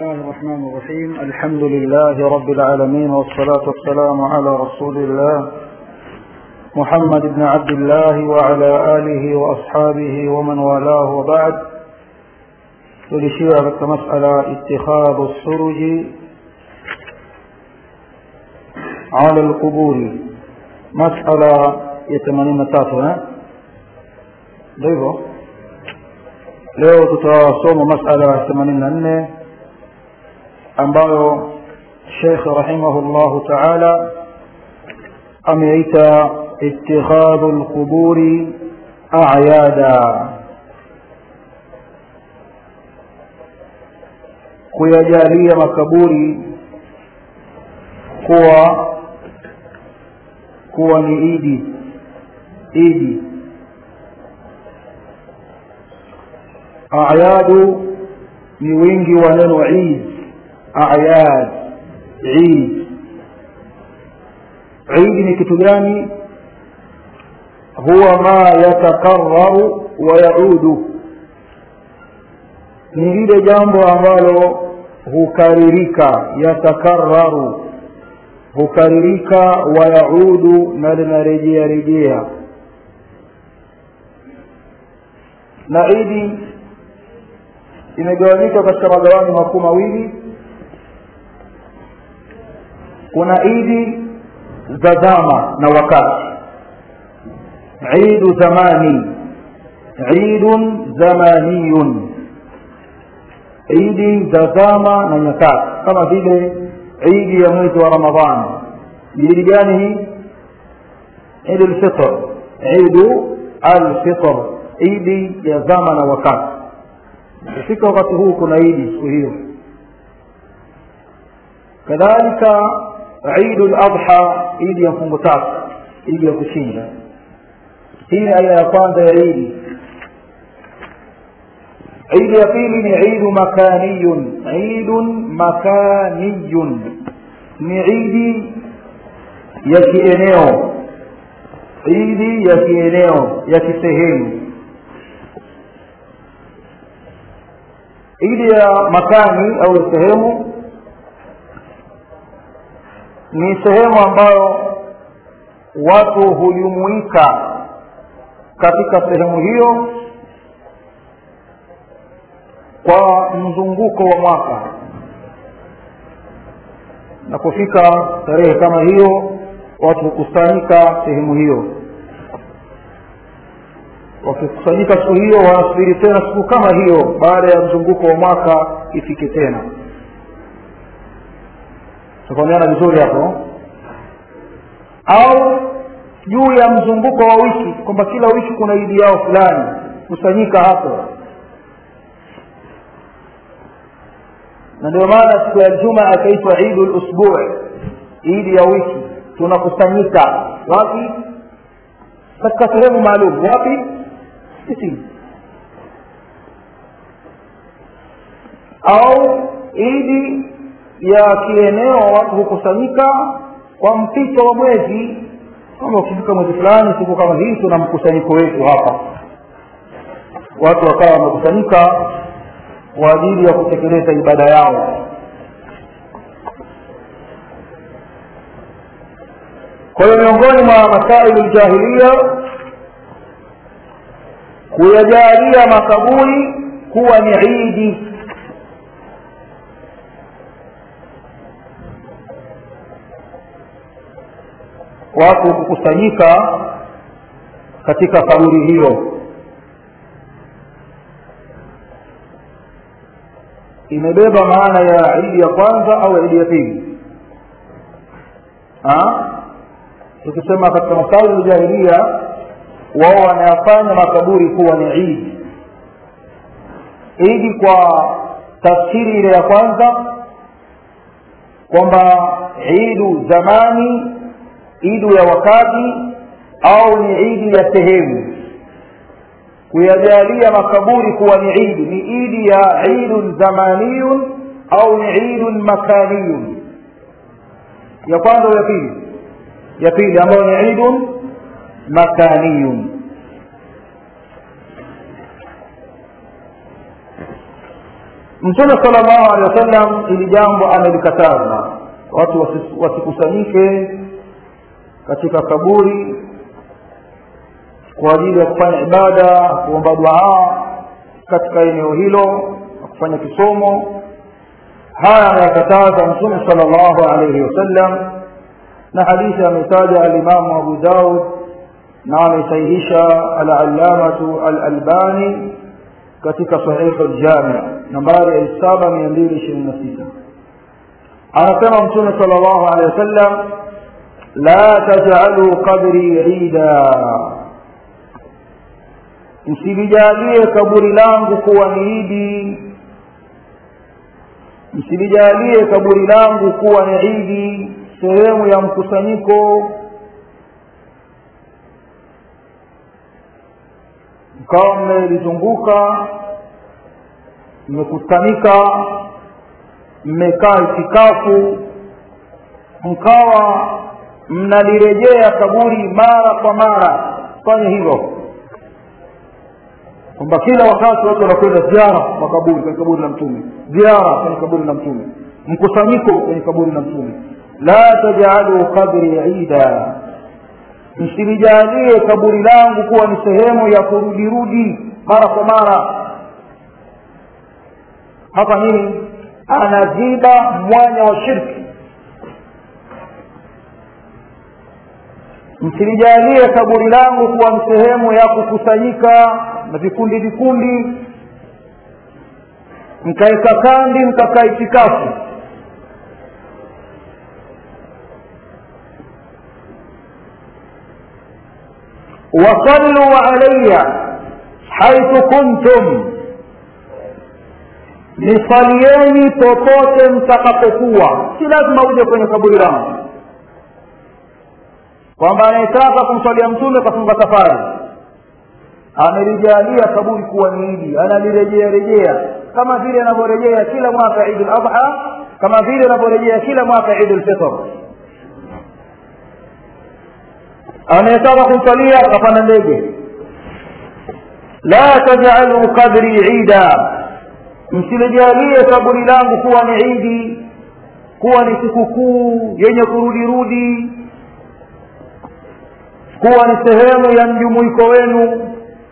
الله الرحمن الرحيم الحمد لله رب العالمين والصلاة والسلام على رسول الله محمد بن عبد الله وعلى آله وأصحابه ومن والاه وبعد تلشيع مسألة اتخاذ السرج على القبور مسألة يتمنين تاتنا ndivyo leo tutasoma masala ya themanini na nne ambayo shekh rahimahullahu taala ameita itikhadhu lquburi ayada kuyajalia makaburi kuwa kuwa ni idi idi ayadu ni wingi wa neno id ayad id id ni kitu gani huwa ma yatakararu wa yaudu ni lile jambo ambalo hukaririka yatakararu hukaririka wa yaudu na linarejea rejea na idi imegawanyika katika magawanyo makuu mawili kuna idi za zama na wakati idu zamani idun zamaniyun idi za zama na nyakati kama vile idi ya mwezi wa ramadhani ni idi gani hii idu lfitr idu alfitr idi ya zama na wakati kufika wakati huu kuna idi siku hiyo kadhalika idu ladha idi ya mfungo tatu idi ya kushinda hii ni aina ya kwanza ya idi idi ya pili ni idu makaniyun idun makaniyun ni idi ya kieneo idi ya kieneo ya kisehemu idi ya makani au sehemu ni sehemu ambayo watu hujumuika katika sehemu hiyo kwa mzunguko wa mwaka na kufika tarehe kama hiyo watu hukusanyika sehemu hiyo wakikusanyika siku hiyo wanasubiri tena siku kama hiyo baada ya mzunguko wa mwaka ifike tena tufahamiana vizuri hapo au juu ya mzunguko wa wiki kwamba kila wiki kuna idi yao fulani kusanyika hapo na ndio maana siku ya juma akaitwa idu lusbui idi ya wiki tunakusanyika wapi katika sehemu maalum wapi msikitini au idi ya kieneo watu hukusanyika kwa mpito wa mwezi kama ukifika mwezi fulani siku kama hii tuna mkusanyiko wetu hapa watu wakawa wamekusanyika kwa ajili ya kutekeleza ibada yao kwa hiyo miongoni mwa masailu ljahilia kuyajalia makaburi kuwa ni idi watu kukusanyika katika kaburi hiyo imebeba maana ya idi ya kwanza au idi ya pili tukisema katika masaili ya jahilia wao wanayafanya makaburi kuwa ni idi idi kwa tafsiri ile ya kwanza kwamba idu zamani idu ya wakati au ni idi ya sehemu kuyajalia makaburi kuwa ni idi ni idi ya idun zamaniyun au ni idun makaniyun ya kwanza ya pili ya pili ambayo ni idun makaniyun mtume sala llahu alehi wa sallam ili jambo amelikataza watu wasi- wasikusanyike katika kaburi kwa ajili ya kufanya ibada kuomba duaa katika eneo hilo na kufanya kisomo haya ameyakataza mtume sala llahu alaihi wasallam na hadithi ametaja alimamu abu daud na amesahihisha alallamatu alalbani katika sahihu ljami nambari ya elfu saba mia mbili ishirini na sita anasema mtume sala llahu alehi wasallam la tajaluu qabri ida msilijalie kaburi langu kuwa ni idi msilijalie kaburi langu kuwa ni idi sehemu ya mkusanyiko mkawa mmelizunguka mmekutanika mmekaa itikafu mkawa mnalirejea kaburi mara kwa mara fanye hivyo kwamba kila wakati watu wanakwenda ziara makaburi kwenye kaburi la mtume ziara kwenye kaburi la mtume mkusanyiko kwenye kaburi la mtume la tajaluu qabri ida msilijalie kaburi langu kuwa ni sehemu ya kurudirudi mara kwa mara hapa nini anaziba mwanya wa shirki msilijalie kaburi langu kuwa ni sehemu ya kukusanyika na vikundi vikundi mkaeka kandi mkakaa itikafu وصلوا علي حيث كنتم nisalieni popote mtakapokuwa si lazima uje kwenye kaburi langu kwamba anayetaka kumswalia mtume kafunga safari amelijalia kaburi kuwa ni idi analirejea rejea kama vile anavyorejea kila mwaka idi ladha kama vile anavyorejea kila mwaka idi lfitr anayetaka kumsalia akapanda ndege la tajaluu qabri ida msilijalie kaburi langu kuwa ni idi kuwa ni sikukuu yenye kurudirudi kuwa ni sehemu ya mjumuiko wenu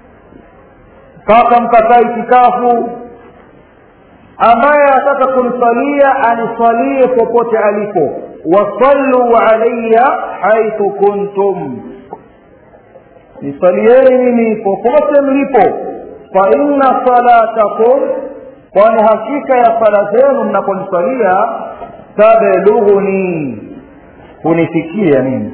mpaka mkakaa itikafu ambaye ataka kunisalia anisalie popote alipo wasallu alaya haithu kuntum nisalieni mimi popote mlipo fa inna salatakum kwani hakika ya sala zenu mnaponisalia tablughuni hunifikia mimi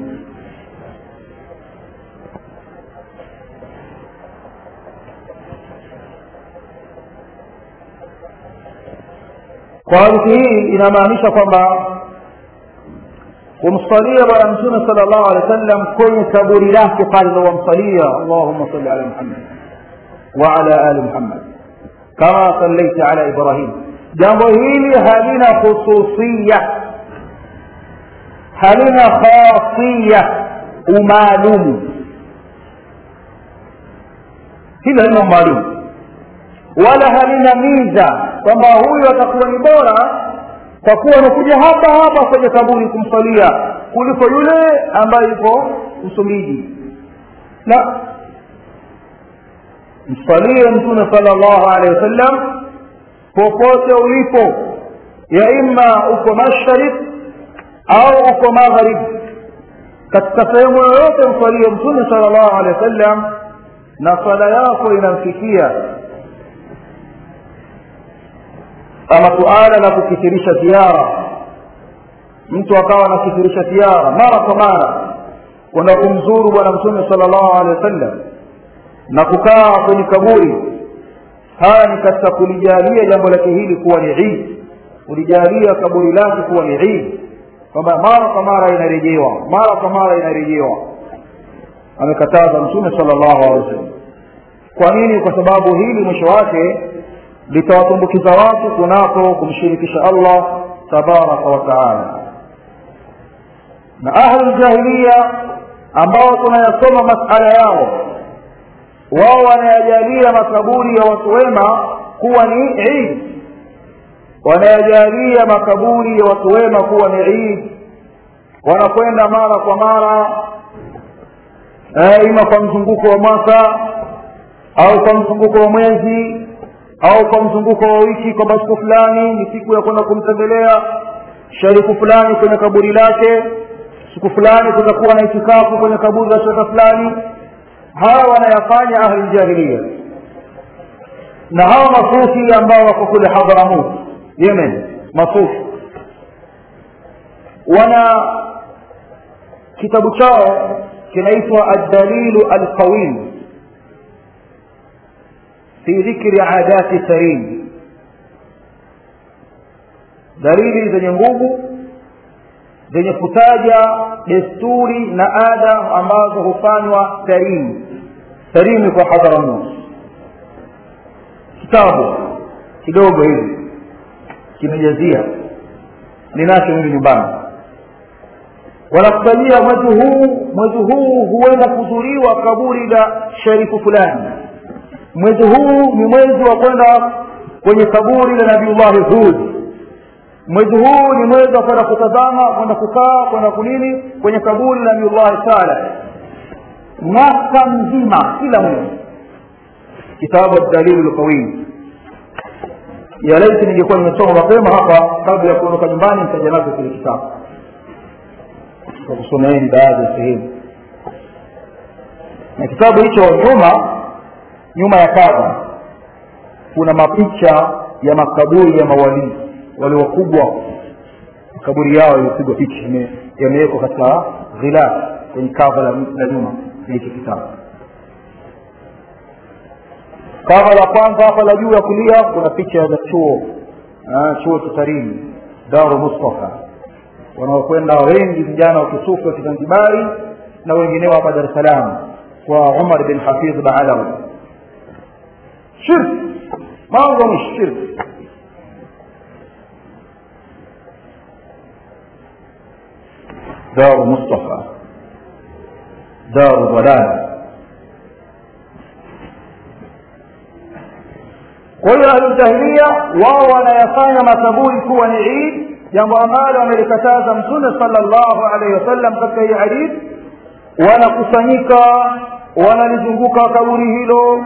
kwa hadithi hii inamaanisha kwamba kumsalia bwana mtume sala llahu alehi wa sallam kwenye kaburi lake pale ndo wamsalia allahuma salli ala muhammad waala ali muhammad kama sallaita ala ibrahim jambo hili halina khususiya halina khasiya umaalumu hili halina umaalumu wala halina miza kwamba huyu atakuwa ni bora kwa kuwa amekuja hapa hapa kwenye kaburi kumsalia kuliko yule ambaye yuko msumbiji la msalie mtume sala llahu alehi wasallam popote ulipo ya imma uko masharib au uko magharib katika sehemu yoyote msalie mtume sala llahu alehi wasallam na sala yako inamfikia ama suala la kukithirisha ziara mtu akawa anakithirisha ziara mara kwa mara kwenda kumzuru bwana mtume sala llahu alehi wasallam na kukaa kwenye kaburi haya ni katika kulijalia jambo lake hili kuwa ni idi kulijalia kaburi lake kuwa ni idi kwamba mara kwa mara inarejewa mara kwa mara inarejewa amekataza mtume sala llahu alehi wasallam kwa nini kwa sababu hili mwisho wake litawatumbukiza watu kunako kumshirikisha allah tabaraka wa taala na ahlu ljahiliya ambao tunayasoma masala yao wao wanayajalia makaburi ya watu wema kuwa ni idi wanayajalia makaburi ya watu wema kuwa ni idi wanakwenda mara kwa mara eh, ima kwa mzunguko wa mwaka au kwa mzunguko wa mwezi au kwa mzunguko wa wiki kwamba siku fulani ni siku ya kwenda kumtembelea sharifu fulani kwenye kaburi lake siku fulani kutakuwa na itikafu kwenye kaburi la shekhe fulani hawa wanayafanya ahli jahiliya na hawa masufi ambao wako kule hadramut yemen masufi wana kitabu chao kinaitwa addalilu alqawim fi dhikri adati sarim dalili zenye nguvu zenye kutaja desturi na ada ambazo hufanywa sarim sarim kwa hadharamus kitabu kidogo hivi kimejazia ninacho mimi nyumbani wanakutajia mwezi huu mwezi huu huenda kuzuriwa kaburi la sharifu fulani mwezi huu ni mwezi wa kwenda kwenye kaburi la nabiullahi hud mwezi huu ni mwezi wa kwenda kutazama kwenda kukaa kwenda kunini kwenye kaburi la nabiullahi saleh mwaka mzima kila mwezi kitabu dalilu lqawim ya laiti ningekuwa nimesoma mapema hapa kabla ya kuondoka nyumbani nitaja nazo kile kitabu kwa kusomeeni baadhi ya sehemu na kitabu hicho nyuma nyuma ya kadha kuna mapicha ya makaburi ya mawalii wale wakubwa makaburi yao yalipigwa picha yamewekwa katika ghilaf kwenye kava la, la nyuma hiki kitabu kava la kwanza hapa la juu ya kulia kuna picha za chuo chuo cha tarimu daru mustafa wanaokwenda wengi vijana wa kisufu wa kizanzibari na wengineo hapa dar es salaam kwa umar bin hafidh baalawi shirk mambo ni shirk daru mustafa daru dalala kwa hiyo ahlujahilia wao wanayafanya makaburi kuwa ni idi jambo ambalo amelikataza mtume sallallahu alaihi wasallam katika hii hadithi wanakusanyika wanalizunguka kaburi hilo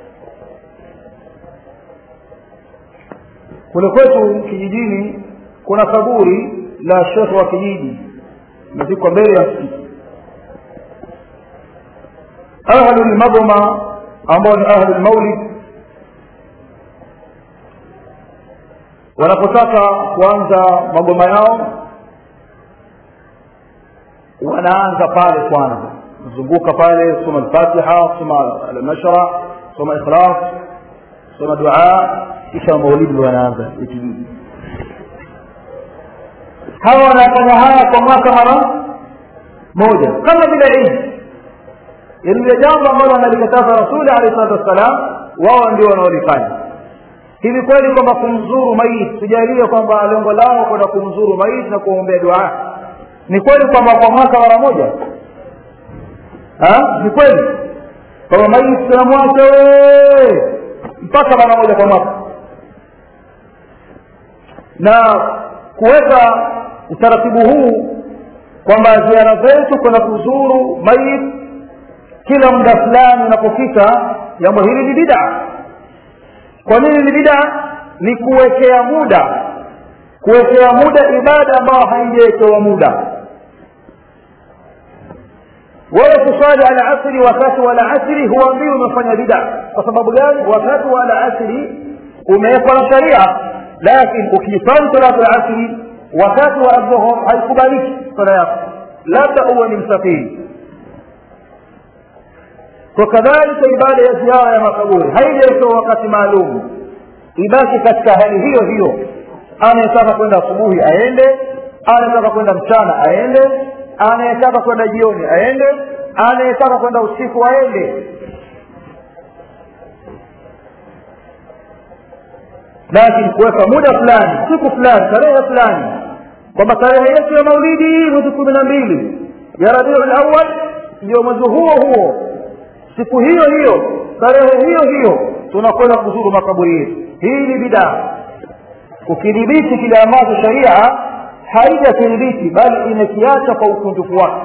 kule kwetu kijijini kuna kaburi la shekhe wa kijiji imezikwa mbele ya msikiti ahlulmadhuma ambao ni ahlulmaulid wanapotaka kuanza magoma yao wanaanza pale kwanza zunguka pale soma alfatiha soma alnashra soma ikhlas soma dua kisha maulidi wanaanza ikijiji hawa wanafanya haya kwa mwaka mara moja kama vile idi lile jambo ambalo analikataza rasuli alehi salatu wassalam wao ndio wanaolifanya hivi kweli kwamba kumzuru maiti tujalie kwamba lengo lao kwenda kumzuru maiti na kuombea dua ni kweli kwamba kwa mwaka mara moja ni kweli kwamba maiti tunamwacha mpaka mara moja kwa mwaka na kuweka utaratibu huu kwamba ziara zetu kwenda kuzuru maiti kila muda fulani unapofika jambo hili ni bidaa kwa nini ni bida ni kuwekea muda kuwekea muda ibada ambayo haijawekewa muda wewe kuswali alasri wakati wa alasri huambii umefanya bida kwa sababu gani wakati wa alasri umewekwa na sharia lakini ukiswali salatu alasri wakati wa adhuhur haikubaliki sala yako labda uwe ni msafiri kwa kadhalika ibada ya ziara ya makaburi haijaitoa wakati maalum ibaki katika hali hiyo hiyo anayetaka kwenda asubuhi aende anayetaka kwenda mchana aende anayetaka kwenda jioni aende anayetaka kwenda usiku aende lakini kuweka muda fulani siku fulani tarehe fulani kwamba tarehe yetu ya maulidi mwezi kumi na mbili ya rabiul awal ndio mwezi huo huo siku hiyo hiyo tarehe hiyo hiyo tunakwenda kuzuru makaburi yetu hii ni bidaa kukidhibiti kile ambacho sharia haijakidhibiti bali imekiacha kwa ukunjufu wake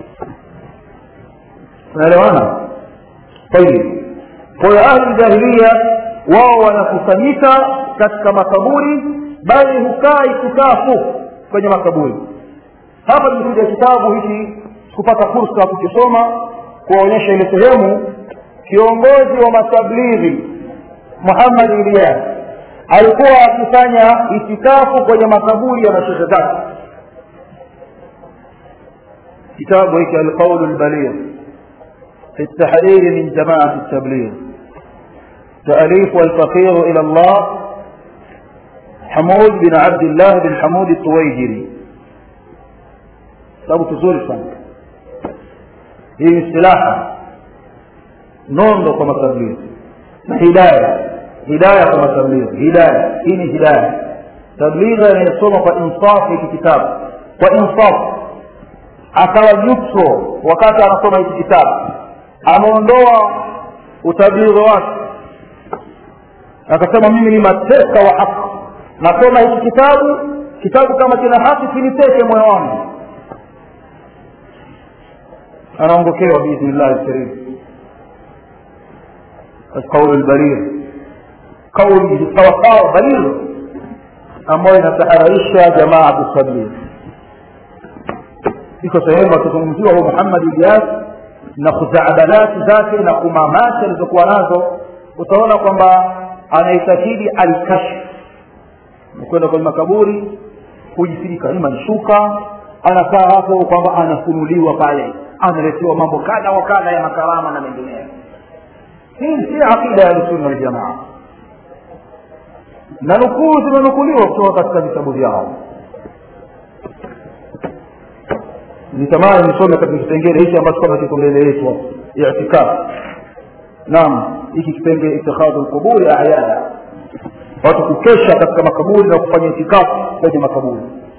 unaelewana tayib kwa hiyo ahli jahiliya wao wanakusanyika katika makaburi bali hukaa itikafu kwenye makaburi hapa tumekuja kitabu hiki kupata fursa ya kukisoma kuwaonyesha ile sehemu kiongozi wa matablighi muhammad ilyas alikuwa akifanya itikafu kwenye makaburi ya mashehe zake kitabu hiki alqaulu lbaligh في التحرير من جماعة التبليغ تأليف الفقير إلى الله حمود بن عبد الله بن حمود الطويجري sababu tuzuri sana hii ni silaha nondo kwa matablighi na hidaya hidaya kwa matablighi hidaya hii ni hidaya tablighi anayesoma kwa insafu hiki kitabu kwa insafu akawa neutral wakati anasoma hiki kitabu ameondoa utablighi wake akasema mimi ni mateka wa haki nasoma hiki kitabu kitabu kama kina haki kiniteke moyo wangu anaongokewa biidhnillahi lkarim alqaulu lbaligh kauli sawasawa baligh ambayo inatahararisha jamaatu tabligh iko sehemu akizungumziwa huyu muhammad ilyas na khuzaabalati zake na kumamati alizokuwa nazo utaona kwamba anaitakidi alkashf kwenda kwenye makaburi kujisirika ima ni shuka anakaa hapo kwamba anafunuliwa pale analetewa mambo kadha wa kadha ya makarama na mengineyo hii si aqida ya ahlusunna waljamaa na nukuu zimenukuliwa kutoka katika vitabu vyao nitamani nisome katika kipengele hichi ambacho kama kiko mbele yetu itikafu naam hiki kipengele itikhadhu lquburi ayada watu kukesha katika makaburi na kufanya itikafu kwenye makaburi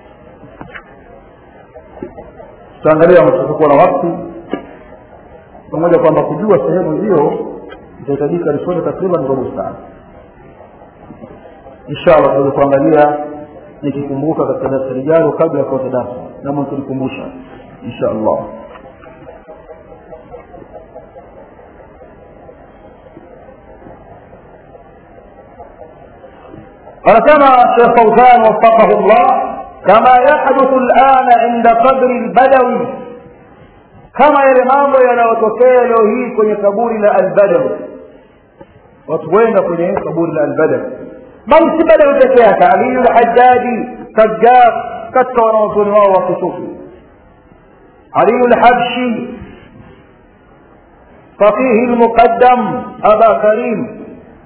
tutaangalia tutakuwa na wakati pamoja kwamba kujua sehemu hiyo itahitajika lisome takriban robo saa inshallah tuweze kuangalia nikikumbuka katika darasa lijalo kabla ya kuanza darasa nama tulikumbusha insha allah anasema shekh fauzan wafaqahu llah kama yahduthu lana inda qadri lbadawi kama yale mambo yanayotokea leo hii kwenye kaburi la albadawi watu wenda kwenye kaburi la albadawi bali si badawi peke yake aliyu lhajaji sajjad katika wanaozoni wao wa kusufi aliyu lhabshi faqihi lmuqaddam aba karim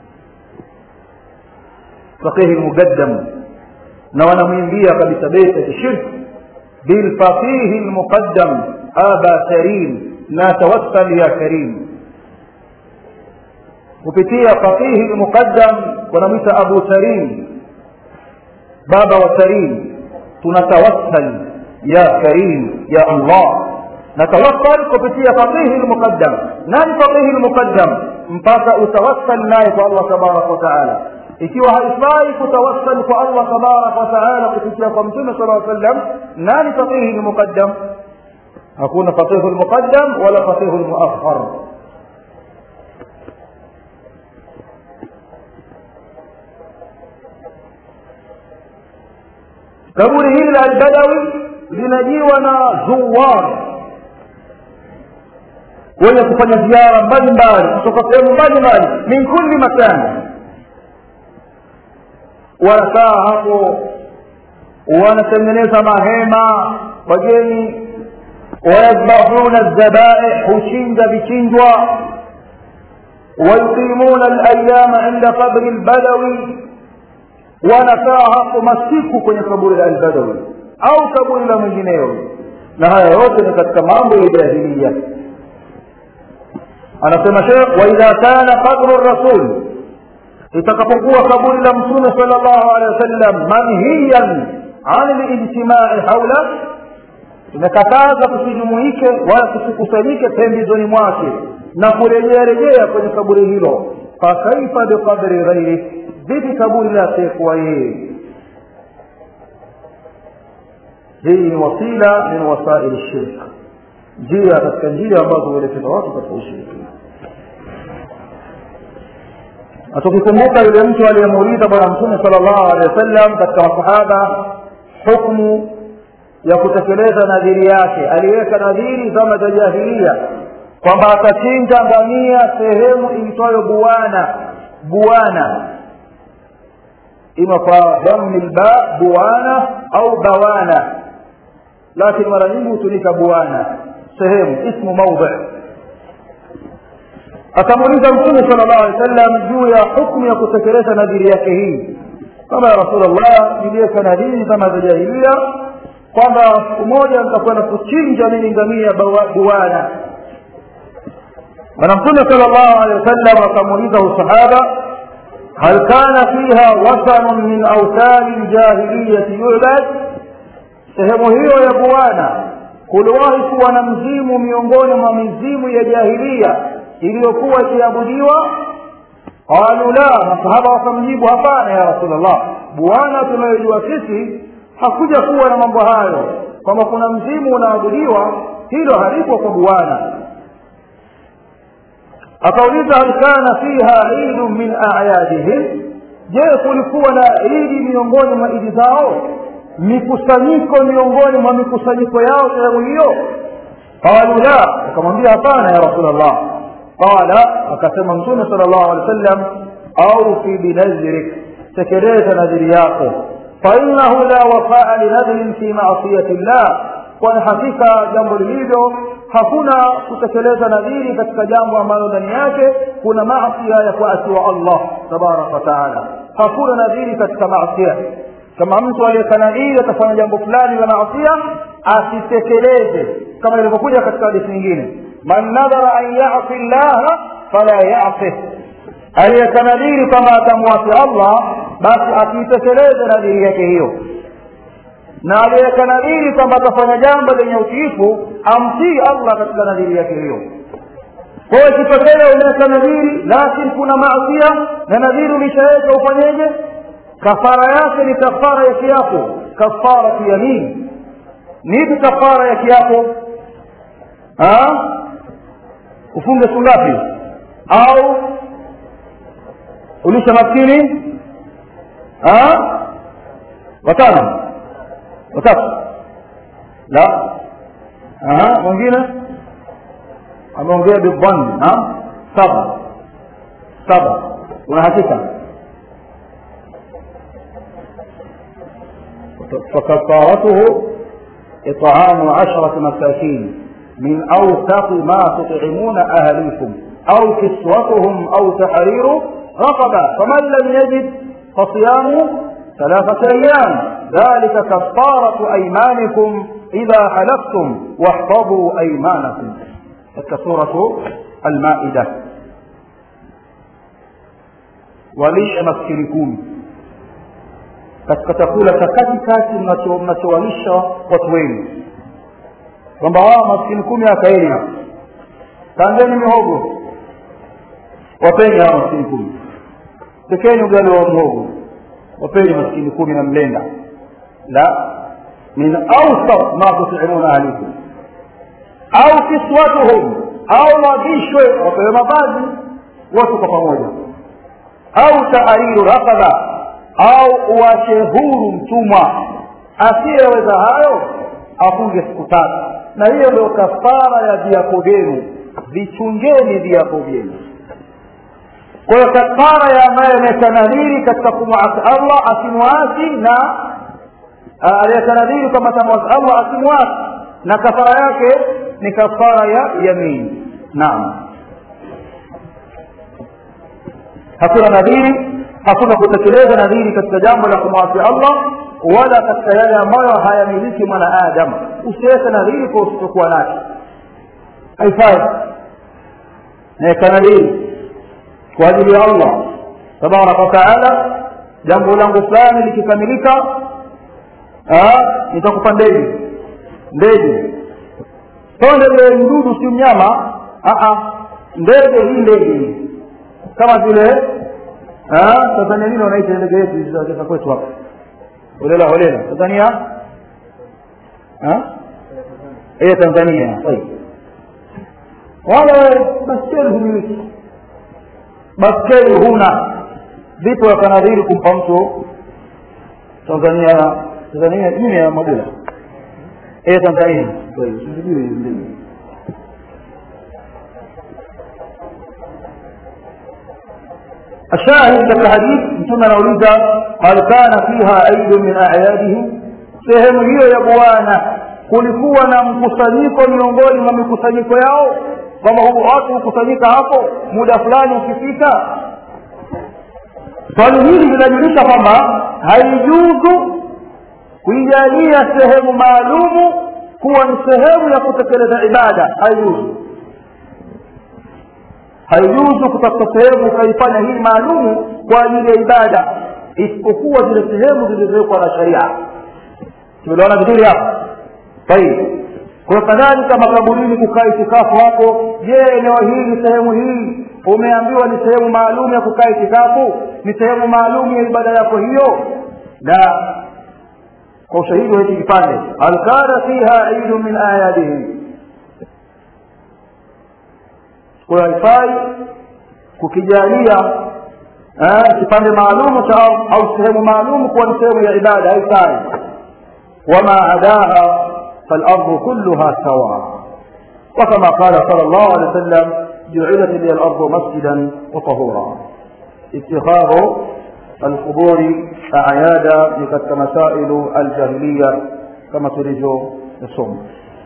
faqihi lmuqaddam na wanamwimbia kabisa beti ya kishirki bilfaqihi lmuqaddam aba karim na tawassal ya karim kupitia faqihi lmuqaddam wanamwita abu karim baba wa karim tunatawassal ya karim ya allah natawassal kupitia faqihi lmuqaddam nani faqihi lmuqaddam mpaka utawassal naye kwa allah tabaraka wataala ikiwa haifai kutawassal kwa allah tabaraka wataala kupitia kwa mtume sala sallam nani faqihi lmuqaddam hakuna faqihu lmuqaddam wala faqihu lmuakhar kaburi hili la albadawi linajiwa na zuwar wenye kufanya ziara mbalimbali kutoka sehemu mbalimbali min kulli makani wanakaa hapo wanatengeneza mahema wageni wayadbahuna dhabaih huchinja vichinjwa wayuqimuna alayama inda qabri lbadawi wanakaa hapo masiku kwenye kaburi la albadawi au kaburi la mwingineo na haya yote ni katika mambo ya jahilia anasema shekh waidha kana qabru rasul itakapokuwa kaburi la mtume sal llahu alehi wasallam manhiyan an lijtimai haula tumekataza tusijumuike wala tusikusanyike pembezoni mwake na kurejea rejea kwenye kaburi hilo fakaifa biqadri ghairi vipi kaburi la asiyekuwa yeye hii ni wasila min wasaili shirk njia katika njia ambazo huelekeza watu katika ushirikina na tukikumbuka yule mtu aliyemuuliza bwana mtume sala llahu alehi wa sallam katika masahaba hukmu ya kutekeleza nadhiri yake aliweka nadhiri zama za jahilia kwamba atachinja ngamia sehemu iitwayo buwana buwana ima kwa dhammi lba buwana au bawana lakini mara nyingi hutumika buwana sehemu ismu maudhi akamuuliza mtume sala llahu alehi wa sallam juu ya hukmu ya kutekeleza nadhiri yake hii kama ya rasulllah niliweka nadhiri zama za jahilia kwamba siku moja nitakwenda kuchinja mimi ngamia buwana bwana mtume sala llahu alehi wasallam akamuuliza usahaba hal kana fiha wasanun min autani ljahiliyati yubad sehemu hiyo ya buwana kuliwahi kuwa na mzimu miongoni mwa mizimu ya jahilia iliyokuwa ikiabudiwa qalu la masahaba wakamjibu hapana ya rasulllah bwana tunayojua sisi hakuja kuwa na mambo hayo kwamba kuna mzimu unaabudiwa hilo halipo kwa bwana akauliza hal kana fiha idu min ayadihim je kulikuwa na idi miongoni mwa idi zao mikusanyiko miongoni mwa mikusanyiko yao sehemu hiyo qalu la akamwambia hapana ya rasulllah qala akasema mtume sala llahu alehi wa sallam aufi binadhirik tekeleza nadhiri yako fainahu la wafaa linadhrin fi masiyati llah kwani hakika jambo lilivyo hakuna kutekeleza nadhiri katika jambo ambalo ndani yake kuna masia ya kuasiwa allah tabaraka wataala hakuna nadhiri katika masia kama mtu aliyeka nadhiri atafanya jambo fulani la masia asitekeleze kama ilivyokuja katika hadithi nyingine man nadhara an yasi llaha fala yasih aliyeka nadhiri kama atamwasi allah basi akiitekeleze nadhiri yake hiyo na aliyeweka nadhiri kwamba atafanya jambo lenye utiifu amtii allah katika nadhiri yake hiyo kwa hiyo ikitokea umeweka nadhiri lakini kuna maasia na nadhiri ulishaweka ufanyeje kafara yake ni kafara ya kiapo kafaratu yamin nipi kafara ya kiapo ufunge siku ngapi au ulisha maskini watano watatu la mwingine ameongea bidhanni saba saba una hakika فكفارته إطعام عشرة مساكين من أوثق ما تطعمون أهليكم أو كسوتهم أو تحرير رقبة فمن لم يجد فصيام ثلاثة أيام ذلك كفارة أيمانكم إذا حلفتم واحفظوا أيمانكم سورة المائدة walishe maskini kumi katika chakula cha katikati mnachowalisha watu wenu kwamba wao maskini kumi akaeni hapa tandeni mihogo wapeni hawa maskini kumi tekeni ugali wa mhogo wapeni maskini kumi na mlenda la min awsat ma tutimuna ahlikum au kiswatuhum au wavishwe wapewe mavazi wote kwa pamoja au tahariru raqaba au uache huru mtumwa asiyeweza hayo afunge siku tatu na hiyo ndio kafara ya viapo vyenu vichungeni viapo vyenu kwa hiyo kafara ya ambaye ameweka nadhiri katika kumwasi allah asimwasi na aliyeweka nadhiri kwamba atamwasi allah asimwasi na kafara yake ni kafara ya yamini naam hakuna nadhiri hakuna kutekeleza nadhiri katika jambo la kumwasi allah wala katika yale ambayo hayamiliki mwanaadamu usiweke nadhiri kwa usichokuwa nacho haifai naweka nadhiri kwa ajili ya allah tabaraka wataala jambo langu fulani likikamilika nitakupa ndege ndege sio ndege mdudu si mnyama ndege hii ndege hii kama vile tanzania nini wanaita ndege yetu za kwetu hapa holela holela tanzania ya tanzania wala baskeli humiliki baskeli huna vipo yakanadhiri kumpa mtu tanzania tanzania nini ya mabula ya tanzania الشاهد لك الحديث ثم نولد هل كان فيها عيد من أعيادهم sehemu hiyo ya bwana kulikuwa na mkusanyiko miongoni mwa mikusanyiko yao kwamba watu hukusanyika hapo muda fulani ukifika swali hili linajulisha kwamba haijuzu kuijalia sehemu maalumu kuwa ni sehemu ya kutekeleza ibada haijuzu haijuzu kutafuta sehemu ukaifanya hii maalumu kwa ajili ya ibada isipokuwa zile sehemu zilizowekwa na sharia tumeelewana vizuri hapo tayib kwa kadhalika makaburini kukaa itikafu hapo je eneo hili sehemu hii umeambiwa ni sehemu maalum ya kukaa itikafu ni sehemu maalum ya ibada yako hiyo la kwa ushahidi wa hiki kipande hal kana fiha idu min ayadihim kwa haifai kukijalia kipande maalumu cha au sehemu maalumu kuwa ni sehemu ya ibada haifai وما عداها فالأرض كلها سواء وكما قال صلى الله عليه وسلم جعلت لي الأرض مسجدا وطهورا اتخاذ القبور أعيادا لقد مسائل الجاهلية كما تريد الصوم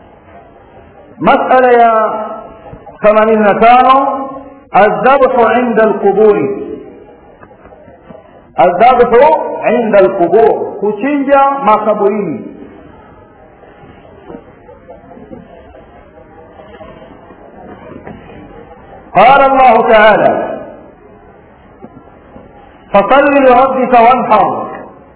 مسألة يا ثمانين تانو الذبح عند القبور الذبح عند القبور kuchinja makaburini قال الله تعالى فصل لربك وانحر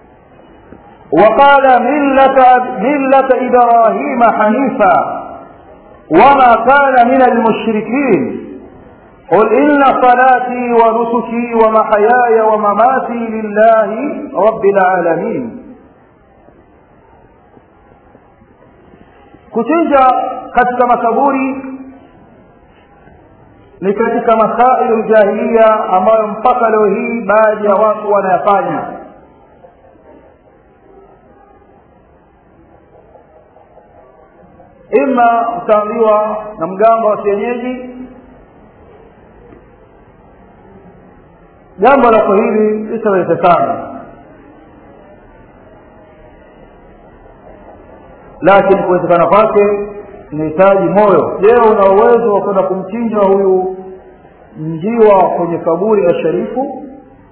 وقال ملة, ملة إبراهيم حنيفا وما كان من المشركين قل إن صلاتي ونسكي ومحياي ومماتي لله رب العالمين kuchinja katika makaburi ni katika masailu ljahilia ambayo mpaka leo hii baadhi ya watu wanayafanya ima utaambiwa na mganga wa kienyeji jambo lako hili litawezekana lakini kuwezekana kwake inahitaji moyo je una uwezo wa kwenda kumchinja huyu njiwa kwenye kaburi la sharifu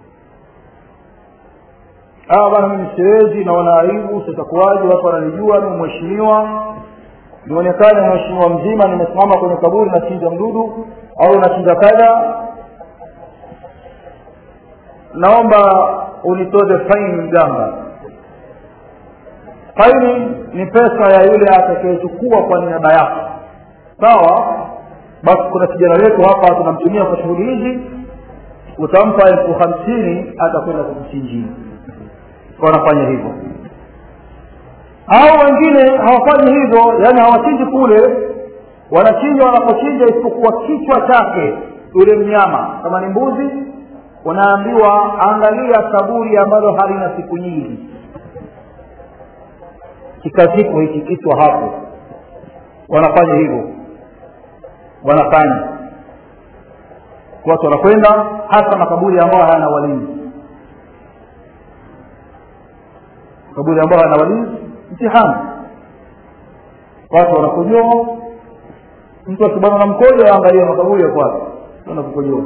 ah bana mimi siwezi naona aibu sitakuwaje watu wananijua ni mheshimiwa nionekane mheshimiwa mzima nimesimama kwenye kaburi nachinja mdudu au nachinja kadha naomba unitoze faini mganga faini ni pesa ya yule atakayechukua kwa niaba yako sawa basi kuna kijana wetu hapa tunamtumia kwa shughuli hizi utampa elfu hamsini atakwenda kumchinjia wanafanya hivyo au wengine hawafanyi hivyo yaani hawachinji kule wanachinja wanapochinja isipokuwa kichwa chake yule mnyama kama ni mbuzi unaambiwa angalia kaburi ambalo halina siku nyingi kikazikwa hiki kichwa hapo wanafanya hivyo wanafanya watu wanakwenda hasa makaburi ambayo hayana walinzi makaburi ambayo hayana walinzi mtihani watu wanakojoa mtu akibana na mkojo aangalia makaburi ya kwake wanakukojoa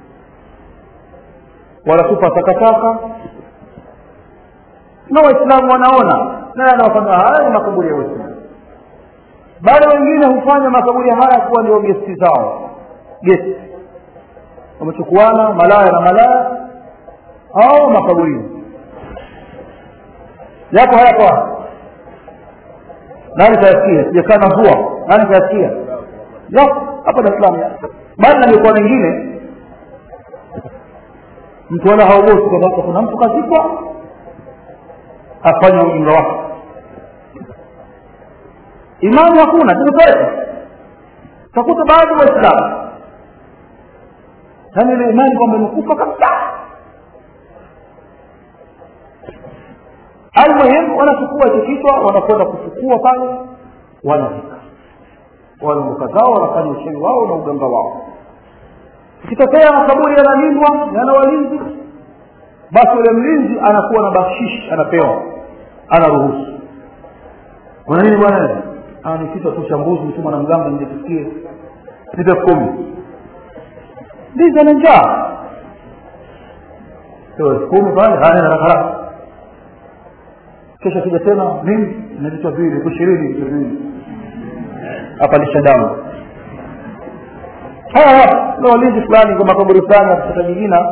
wanatupa takataka na waislamu wanaona naye anawafanya haya ni makaburi ya waislamu bali wengine hufanya makaburi haya kuwa ndio gesti zao gesti wamechukuana malaya na malaya au makaburini yako hayapo nani kayasikia sijakaa na mvua nani kayasikia yako hapa dar es salaam bali na mikoa mingine mtu wala haogopi kwamba kuna mtu kazikwa afanye ujinga wake imani hakuna tumepeleka utakuta baadhi ya waislamu yaani ile imani kwamba imekufa kabisa almuhimu wanachukua hicho kichwa wanakwenda kufukua pale wanafika wanaondoka zao wanafanya uchewi wao na uganga wao ikitokea makaburi yanalindwa yana walinzi basi yule mlinzi anakuwa na bakshishi anapewa anaruhusu kuna nini bwana ni kichwa tu cha mbuzi mtuma na mganga nje tusikie nipe elfu kumi ndizi ana njaa elfu kumi pale haya haraka haraka kesho kija tena nini na vichwa viwili elfu ishirini vichwa viwili hapa lisha damu haya na walinzi fulani kwa makaburi fulani katika jingina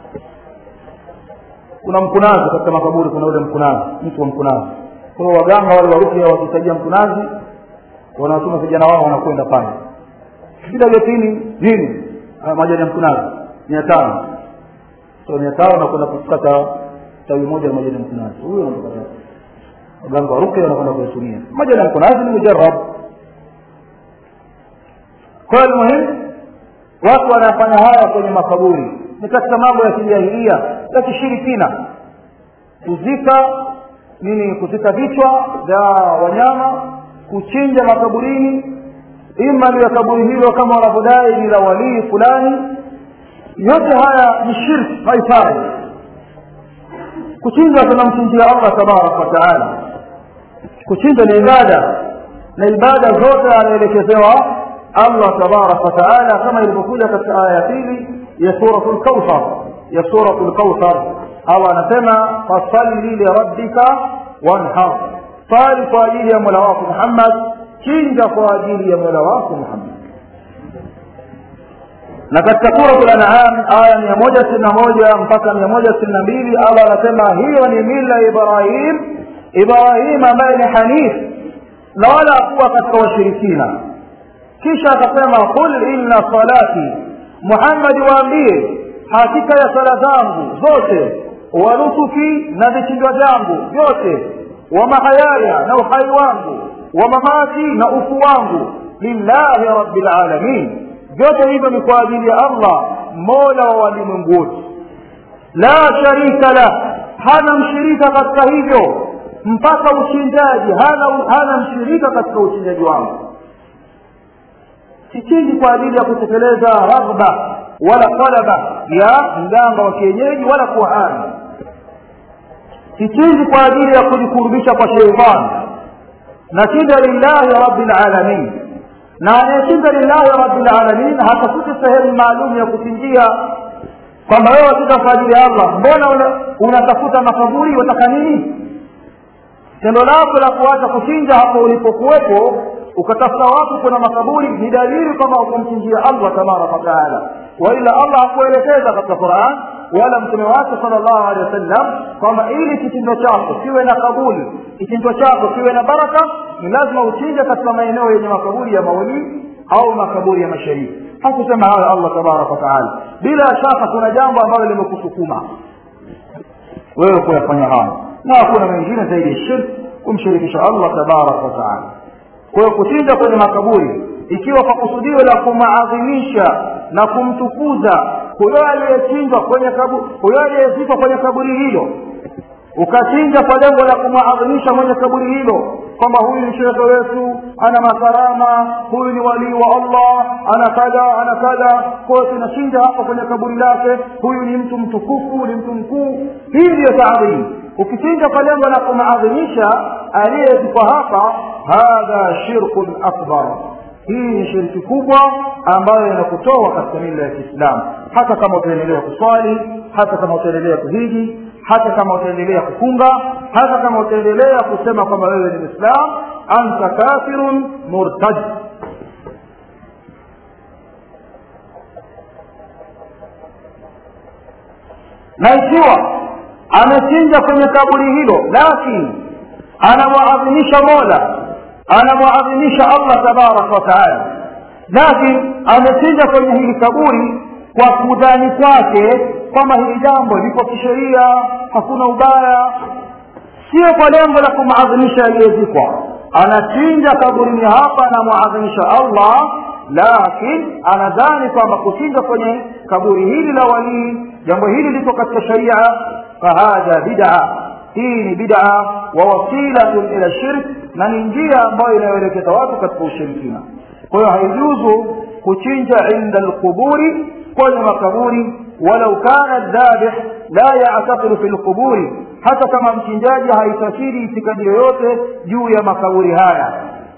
kuna mkunazi katika makaburi kuna ule mkunazi mtu wa mkunazi kwa hiyo waganga wale warukia wakisaidia mkunazi wanawatuma vijana wao wanakwenda pale kila getini nini majani ya mkunazi mia tano so mia tano nakwenda kukata tawi moja la majani ya mkunazi huyo anatokata waganga waruke wanakwenda kuyatumia majani ya mkunazi ni mujarab kwa hiyo muhimu watu wanafanya haya kwenye makaburi ni katika mambo ya kijahilia ya kishirikina kuzika nini kuzika vichwa vya wanyama kuchinja makaburini ima liya kaburi hilo kama wanavyodai ni la walii fulani yote haya ni shirki haifai kuchinja tunamchinjia allah tabaraka wataala kuchinja ni ibada na ibada zote anaelekezewa allah tabaraka wataala kama ilivyokuja katika aya ya pili ya suratu lkauthar ya suratu lkauthar allah anasema fasalli lirabbika wanhar sali kwa ajili ya mola wako muhammad chinja kwa ajili ya mola wako muhammad na katika suratu lanam aya mia moja sitini na moja mpaka mia moja sitini na mbili allah anasema hiyo ni mila ibrahim ibrahim ambaye ni hanif na wala hakuwa katika washirikina kisha akasema qul inna salati muhammadi waambie hakika ya sala zangu zote wa nusuki na vichinjwa vyangu vyote wa mahayaya na uhai wangu wa mamati na ufu wangu lillahi rabbil alamin vyote hivyo ni kwa ajili ya allah mola wa walimwengu wote la sharika la hana mshirika katika hivyo mpaka uchinjaji hana, hana mshirika katika uchinjaji wangu sichinji kwa ajili ya kutekeleza raghba wala talaba ya mganga wa kienyeji wala kuhani sichinji kwa ajili ya kujikurubisha kwa sheitani nachinja lillahi rabbil alamin na anayechinja lillahi rabbil alamin hatafuti sehemu maalum ya kuchinjia kwamba wewe wachinja kwa ajili ya allah mbona unatafuta makaburi wataka nini tendo lako la kuacha kuchinja hapo ulipokuwepo ukatafuta watu kuna makaburi ni dalili kwamba ukumchinjia allah tabaraka wataala waila allah hakuelekeza katika quran wala mtume wake sala llahu alehi wasallam kwamba ili kichinjwa chako kiwe na kabuli kichinjwa chako kiwe na baraka ni lazima uchinje katika maeneo yenye makaburi ya maulii au makaburi ya masharifu hakusema hayo allah tabaraka wataala bila shaka kuna jambo ambalo limekusukuma wewe kuyafanya hayo na hakuna mengine zaidi ya shirki kumshirikisha allah tabaraka wataala kwa hiyo kuchinja kwenye makaburi ikiwa kwa kusudio la kumaadhimisha na kumtukuza huyo aliyechinjwa kwenye kaburi huyo aliyezikwa kwenye kaburi hilo ukachinja kwa lengo la kumwadhimisha mwenye kaburi hilo kwamba huyu ni shekhe wetu ana makarama huyu ni walii wa allah ana kadha ana kadha kwayo tunachinja hapa kwenye kaburi lake huyu ni mtu mtukufu ni mtu mkuu hii ndiyo taadhimu ukichinja kwa lengo la kumaadhimisha aliyezikwa hapa hadha shirkun akbar hii ni shirki kubwa ambayo inakutoa katika mila ya kiislamu hata kama utaendelea kuswali hata kama utaendelea kuhiji hata kama utaendelea kufunga hata kama utaendelea kusema kwamba wewe ni mwislam anta kafirun murtad na ikiwa amechinja kwenye kaburi hilo lakini anamwadhimisha mola anamwadhimisha allah tabaraka wataala lakini amechinja kwenye hili kaburi kwa kudhani kwake kwamba hili jambo liko kisheria hakuna ubaya sio kwa lengo la kumadhimisha aliyezikwa anachinja kaburini hapa anamwadhimisha allah lakin anadhani kwamba kuchinja kwenye kaburi hili la walii jambo hili liko katika sharia fahadha bid'a hii ni bid'a wa wasilatun ila shirk na ni njia ambayo inayoelekeza watu katika ushirikina kwa hiyo haijuzu kuchinja inda alquburi kwenye makaburi walau kana dhabih la ya'taqidu fi alquburi hata kama mchinjaji haitakiri itikadi yoyote juu ya makaburi haya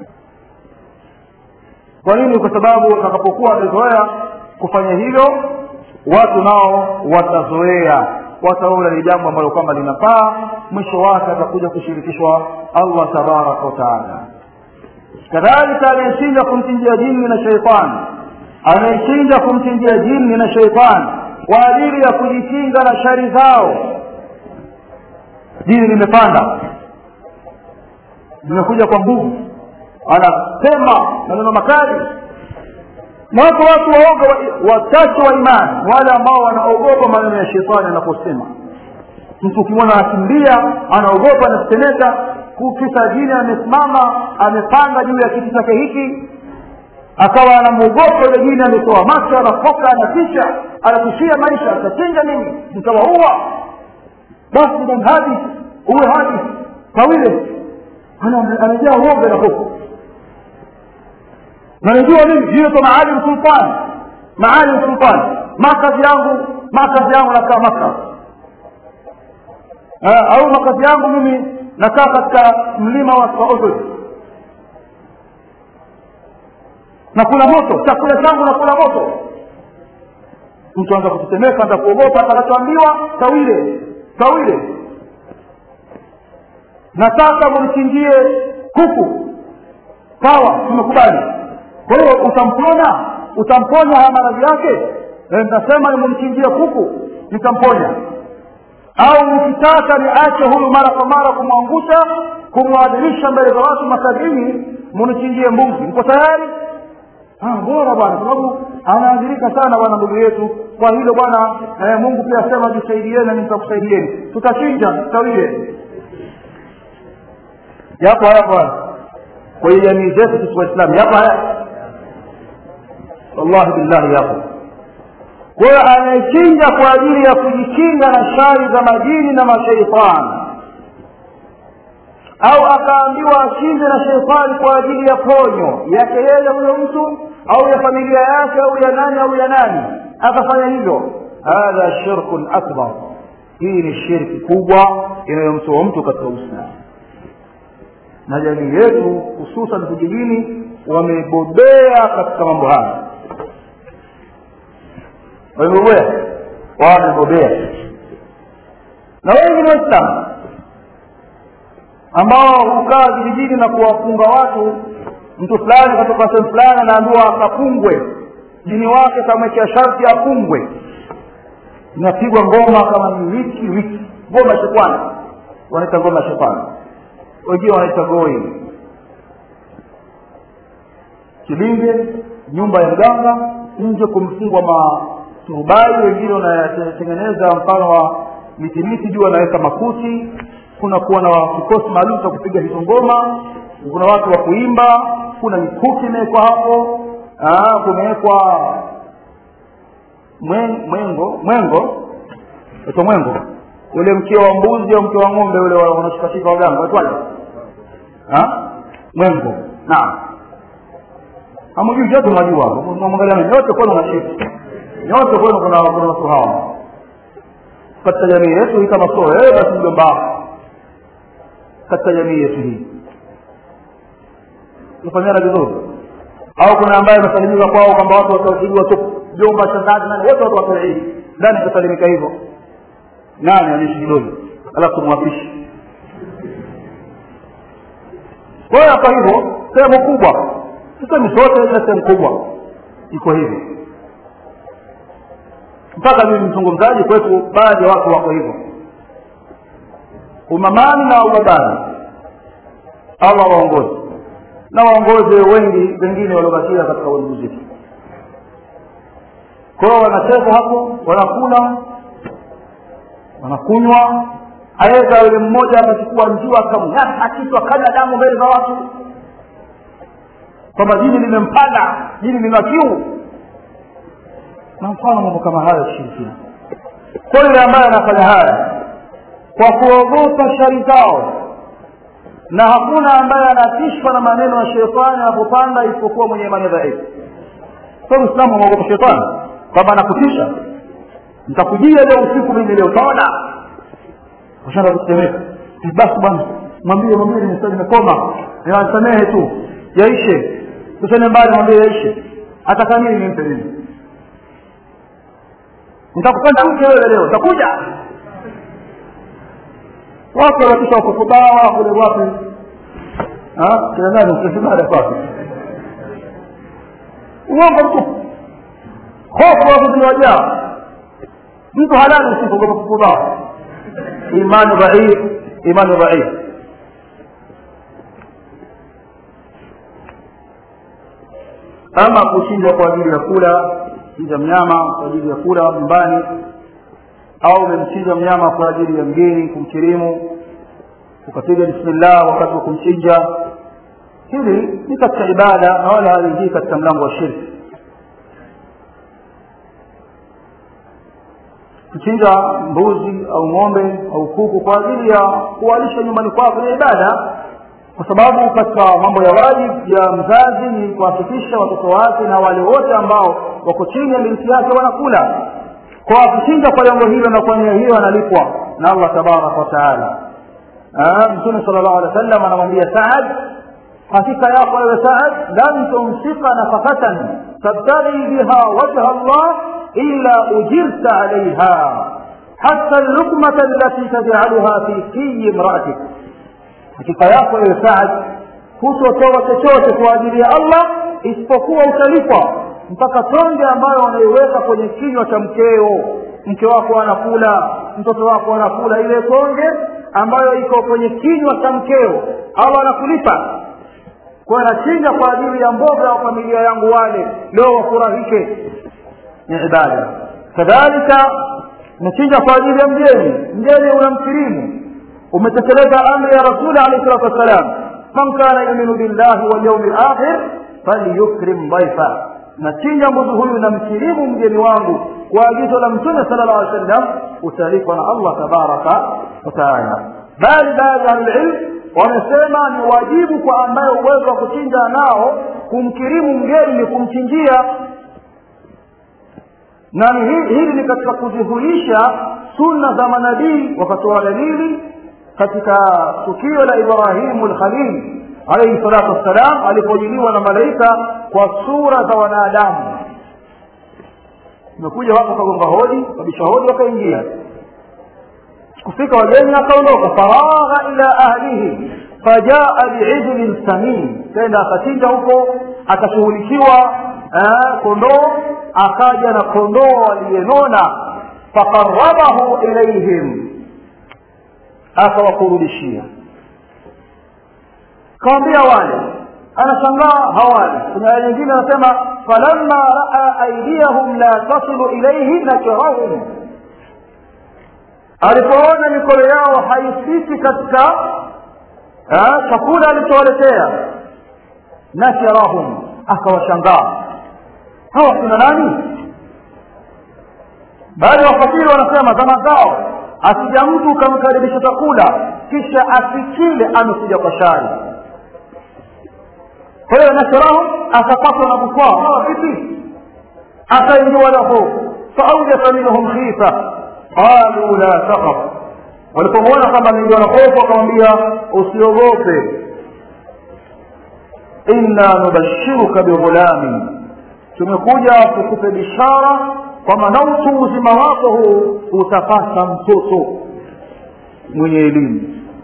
kwa nini kwa sababu utakapokuwa wamezoea kufanya hilo watu nao watazoea wataona ni jambo ambalo kwamba linafaa mwisho wake atakuja kushirikishwa allah tabaraka wataala kadhalika anayechinja kumchinjia jini na sheitani anayechinja kumchinjia jini na sheitani kwa ajili ya kujikinga na shari zao jini limepanda limekuja kwa nguvu anasema maneno makali na wako watu waoga wachache wa imani wale ambao wanaogopa maneno ya shetani anaposema mtu ukimwona anakimbia anaogopa anatetemeka kisa jini amesimama amepanda juu ya kiti chake hiki akawa anamwogopa yule jini ametoa macho anafoka anatisha anatishia maisha atachinja nini nitawaua basi dan hadi uwe hadi kawile anajaa uoga na hofu na najua mimi hiyo to maalim sultan maalim sultan makazi yangu makazi yangu nakaa maka au makazi yangu mimi nakaa katika mlima wa uhud nakula moto chakula changu nakula moto mtu anza kutetemeka anza kuogopa atakachoambiwa tawile tawile nataka mnichinjie kuku sawa tumekubali kwa hiyo utamponya utamponya haya maradhi yake nitasema nimemchinjia kuku nitamponya au nikitaka niache huyu mara kwa mara kumwangusha kumwadhimisha mbele za watu masabini munichinjie mbuzi mko tayari bora bwana sababu anaadhirika sana bwana ndugu yetu kwa hilo bwana eh, mungu pia asema jisaidieni na nitakusaidieni tutachinja tutawie yapo haya bwana kwenye jamii zetu sisi waislamu yapo haya wallahi billahi yapo kwa hiyo anayechinja kwa ajili ya kujikinga na shari za majini na masheitani au akaambiwa achinje na sheitani kwa ajili ya ponyo yake yeye huyo mtu au ya familia yake au ya nani au ya nani akafanya hivyo hadha shirkun akbar hii ni shirki kubwa inayomtoa mtu katika uislamu na jamii yetu hususan vijijini wamebobea katika mambo haya wamebobea wamebobea na wengi ni waislamu ambao hukaa vijijini na kuwafunga watu mtu fulani kutoka sehemu fulani anaambiwa akafungwe jini wake kamwekea sharti afungwe inapigwa ngoma kama ni wiki wiki ngoma shetani wanaita ngoma shetani wengine wanaita goi kilinge nyumba ya mganga nje kumfungwa maturubai wengine wanatengeneza mfano wa mitimiti juu wanaweka makuti kuna kuwa na kikosi maalum cha kupiga hizo ngoma kuna watu wa kuimba kuna mikuki imewekwa hapo kumewekwa mwengo mwengo ito mwengo ule mkia wa mbuzi au mkia wa ng'ombe ule wanashikashika waganga waitwaje mwengo naam hamjui vyote mnajua mwangalia nyote kwenu nashiki nyote kwenu kuna kuna watu hawa katika jamii yetu hii kama sio wewe basi mjomba katika jamii yetu hii tufanyana vizuri au kuna ambaye amesalimika kwao kwamba watu watapigwa tu jomba shangazi nani wote watu wataii ndani atasalimika hivyo nani anishi kidole alafu tumwapishi kwa hiyo kwa hivyo sehemu kubwa sisemi sote ila sehemu kubwa iko hivyo mpaka mimi mzungumzaji kwetu baadhi ya watu wako hivyo umamani na ubabani allah waongozi na waongoze wengi wengine waliobakia katika ulimuziki kwao wanacheza hapo wanakula wanakunywa aweza yule mmoja akachukua njua akamnyata kitu akanya damu mbele za watu kwamba jini limempanda jini lina kiu na mfano mambo kama hayo shirikina kwa yule ambaye anafanya haya kwa kuogopa shari zao na hakuna ambaye anatishwa na maneno ya shetani anapopanda isipokuwa mwenye imani dhaifu kwa uislamu anaogopa shetani kwamba anakutisha nitakujia leo usiku mimi leo utaona ushaanza kutetemeka basi bwana mwambie mwambie nimestadi nimekoma niwasamehe tu yaishe tusene mbali mwambie yaishe ataka nini nimpe nini nitakupenda mke wewe leo utakuja watu wanakisha wakufubawa kule wapi kina nani ukisibada kwake uongo mtupu hofu watu zinawajaa mtu halali usipogopa kufubawa imani dhaif imani dhaif ama kuchinja kwa ajili ya kula chinja mnyama kwa ajili ya kula nyumbani au umemchinja mnyama kwa ajili ya mgeni kumkirimu ukapiga bismillah wakati wa kumchinja hili ni katika ibada na wala haliingii katika mlango wa shirki kuchinja mbuzi au ng'ombe au kuku kwa ajili ya kuwalisha nyumbani kwako ni ibada kwa sababu katika mambo ya wajibu ya mzazi ni kuhakikisha watoto wake na wale wote ambao wako chini ya miliki yake wanakula kwa kuchinja kwa lengo hilo na kwa nia hiyo analipwa na allah tabaraka wataala mtume sala llahu alehi wa sallam anamwambia saad hakika yako wewe saad lan tumsika nafakatan tabtaghi biha wajha allah illa ujirta alaiha hata lukmata allati tajcaluha fi fiyi imraatik hakika yako wewe saad hutotoa chochote kwa ajili ya allah isipokuwa utalipwa mpaka tonge ambayo wanaiweka kwenye kinywa cha mkeo mke wako anakula mtoto wako anakula ile tonge ambayo iko kwenye kinywa cha mkeo allah anakulipa kwa nachinja kwa ajili ya mboga wa familia yangu wale leo wafurahike ni ibada kadhalika nachinja kwa ajili ya mgeni mgeni unamkirimu umetekeleza amri ya rasuli alehi salatu wassalam man kana yuminu billahi walyaumi lakhir falyukrim dhaifa nachinja mbuzi huyu namkirimu mgeni wangu kwa agizo la mtume sala llah alih sallam utalipwa na allah tabaraka wataala bali baadhi ya ahlililm wamesema ni wajibu kwa ambaye uwezo wa kuchinja nao kumkirimu mgeni ni kumchinjia na hili ni katika kuzihuisha sunna za manabii wakatoa dalili katika tukio la ibrahimu lkhalil alaihi salatu wassalam alipojiliwa na malaika kwa sura za wanadamu imekuja watu wakagonga hodi kabisha hodi wakaingia kufika wageni akaondoka faragha ila ahlihi fajaa biijlin samin kenda akachinja huko akashughulikiwa kondoo akaja na kondoo aliyenona faqarabahu ilaihim akawakurudishia kawambia wale anashangaa hawali kuna aya nyingine anasema falamma raa aidiyahum la tasilu ilaihi nakirahum alipoona mikono yao haifiki katika chakula alichowaletea nakirahum akawashangaa hawa kuna nani baadhi ya wafasiri wanasema zama zao akija mtu ukamkaribisha chakula kisha asikile amekuja kwa shari kwa hiyo nashrahum akapatwa na bukwaa hawa vipi akaingiwa lahu faaujasa minhum khifa qalu la taqaf walipomwona kwamba ameingiwa na hofu akamwambia usiogope inna nubashiruka bighulamin tumekuja kukupe bishara kwamba na utu uzima wako huu utapata mtoto mwenye elimu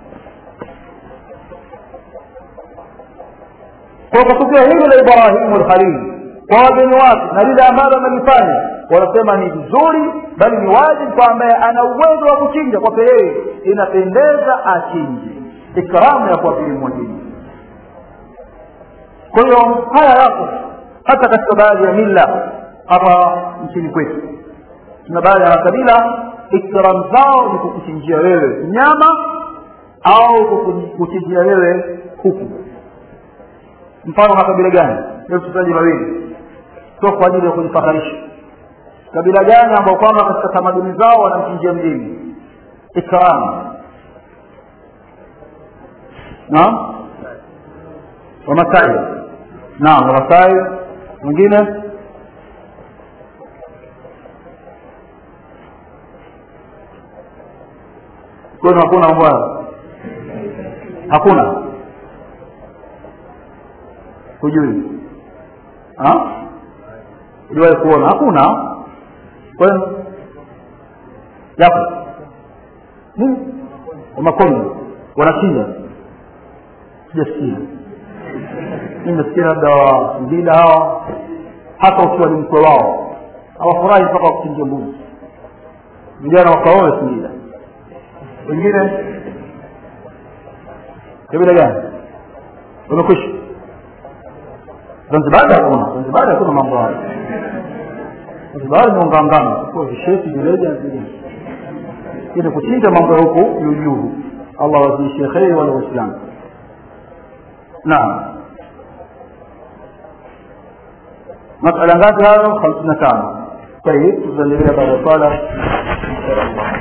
kwa kutokea hilo la ibrahimu lkhalili kwa wageni wake na lile ambalo amelifanya wanasema ni vizuri bali ni wajibu kwa ambaye ana uwezo wa kuchinja kwake yeye inapendeza achinje ikramu ya kuwakirimu wageni kwa hiyo haya yako hata katika baadhi ya mila hapa nchini kwetu tuna baadhi ya makabila ikram zao ni kukuchinjia wewe nyama au kukuchinjia wewe kuku mfano makabila gani leo tutaji mawili sio kwa ajili ya kujifakharisha kabila gani ambao kwamba katika tamaduni zao wanamchinjia mjini ikram naam wamasai naam wamasai mwingine kwenu hakuna mambo hayo hakuna hujui uliwahi kuona hakuna kwenu yapo wamakondo wanachinja sijasikia nimesikia labda wasingida hawa hata ukiwa ni mkwe wao hawafurahi mpaka wakuchinjia mbuzi vijana wakaoe singida wengine kabila gani wamekwisha zanzibari hakuna zanzibari hakuna mambo hayo zanzibari ni ungangano kwa visheti vileja ili kuchinja mambo ya huku juujuu allah wazidishie kheri wale waislamu naam masala ngapi hayo hamsini na tano طيب تزلل بعد الصلاة إن شاء الله